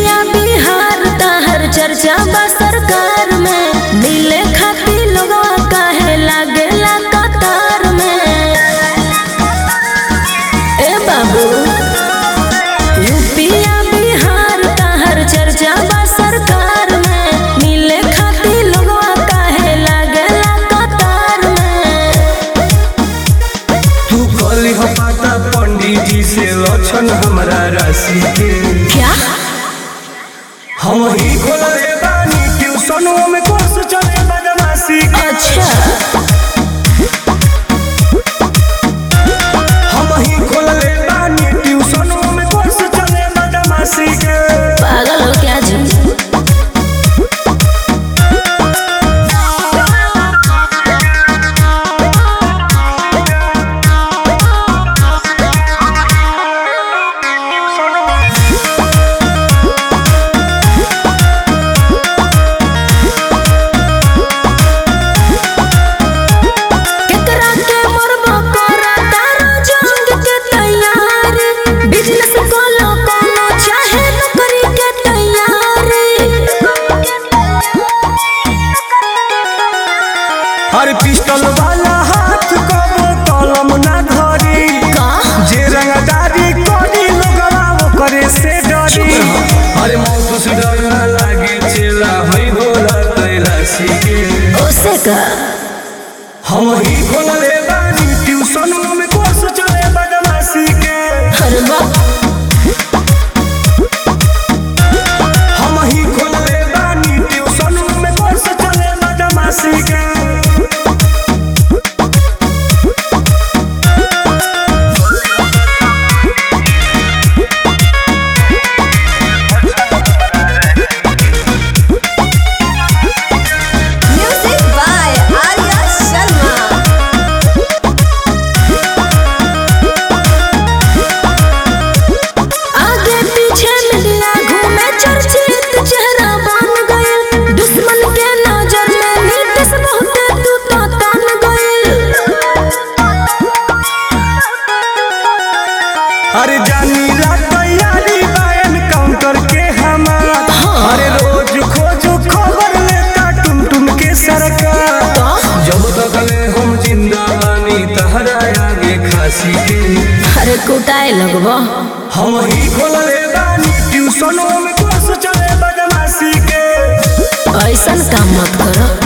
यूपिया बिहार ताहर चर्चा बा सरकार में मिले खातिर लोगवा काहे लागेला कतार में ए बाबू यूपिया बिहार ताहर चर्चा बा सरकार में मिले खातिर लोगवा काहे लागेला कतार में तू कली हो पाता पंडित जी से लक्षण हमरा राशि के क्या हम ही खोलले बानी ट्यूशनों में कोर्स चले बदमाशी के अच्छा हम ही खोलले बानी ट्यूशनों में कोर्स चले बदमाशी के पागल हो क्या जी केकरा के मरबो करा तारो जंग के तैयारी बिजनेस कोलो कोनो चाहे नौकरी के तैयारी हर पिस्टल वाला हाथ कबो कलम ना धरी का जे रंगदारी करी लोगवा वो करे से डरी अरे मौत से डर ना लागे चेला हई भोला कैलाशी के ओसे का हम ही खोलले बानी ट्यूशनों में कोर्स चले बदमाशी के हर बात हम ही खोलले बानी ट्यूशनों में कोर्स चले बदमाशी के Music by Arya Sharma. आगे पीछे मिलिया घूमे चर्चित चेहरा बन गइल दुश्मन के नजर में नीतीश बहुत तू तो तन गइल अरे जानी ला तैयारी बायन काउंटर के हमार अरे रोज खोज खबर लेता टुन टुन के सरकार जब तक ले हम जिंदा बानी तहरा आगे खासी के अरे कुटाए लगबो हम ही खोलले बानी ट्यूशनों में कोर्स चले बदमाशी के ऐसन काम मत करो